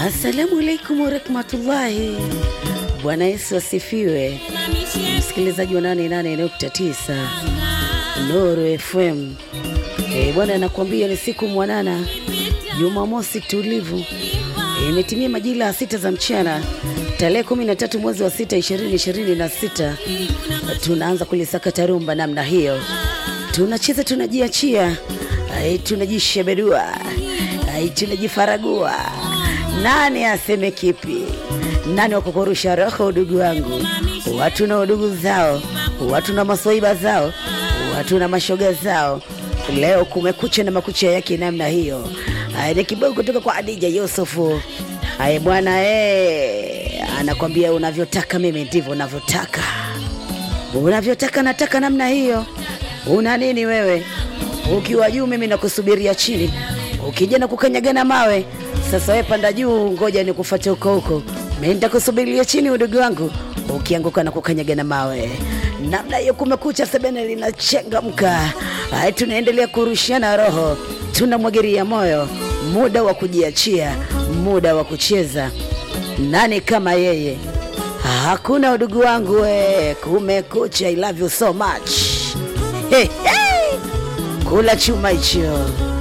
Assalamu alaikum warahmatullahi. Bwana Yesu asifiwe. Msikilizaji wa 88.9 Nuru FM. E, bwana anakuambia ni siku mwanana, Jumamosi tulivu. Imetimia majira ya sita za mchana tarehe 13 mwezi wa sita 2026. Tunaanza kulisakata rumba namna hiyo, tunacheza tunajiachia, ai, tunajisheberua, ai, tunajifaragua. Nani aseme kipi? Nani wakukurusha roho? Udugu wangu, watu na udugu zao, watu na maswaiba zao, watu na mashoga zao. Leo kumekucha na makucha yake namna hiyo. Ai, ni kibao kutoka kwa Adija Yusufu. Ai bwana eh, anakwambia unavyotaka mimi ndivyo unavyotaka, unavyotaka nataka namna hiyo. Una nini wewe? Ukiwa juu mimi nakusubiria chini, ukija na kukanyagana mawe. Sasa wewe panda juu, ngoja nikufuate huko huko, mimi nitakusubiria chini, udugu wangu, ukianguka na kukanyagana mawe namna hiyo. Kumekucha, sebene linachangamka. Hai, tunaendelea kurushiana roho, tunamwagiria moyo, muda wa kujiachia, muda wa kucheza. Nani kama yeye? Hakuna udugu wangu we. Kumekucha, I love you so much. Hey, hey. Kula chuma hicho.